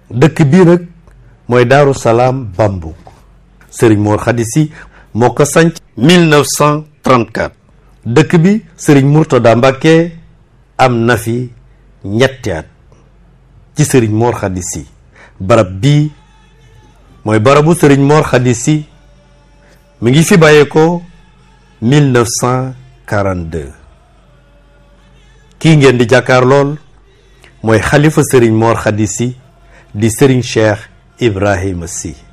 dëkk bii nag mooy Daaru Salaam Bambouk sëriñ Mor Khady Sy moo ko sanc 1934 dëkk bi sëriñ Mourtada Mbacke am na fi ñetti at ci sëriñ Mor Khady Sy barab bii mooy barabu sëriñ Mor Khady Sy mi ngi fi bàyyeekoo 1942 kii ngeen di jàkkaar lool mooy xalifa sëriñ Mor Khady Sy di sëriñ Cheikh Ibrahima Sy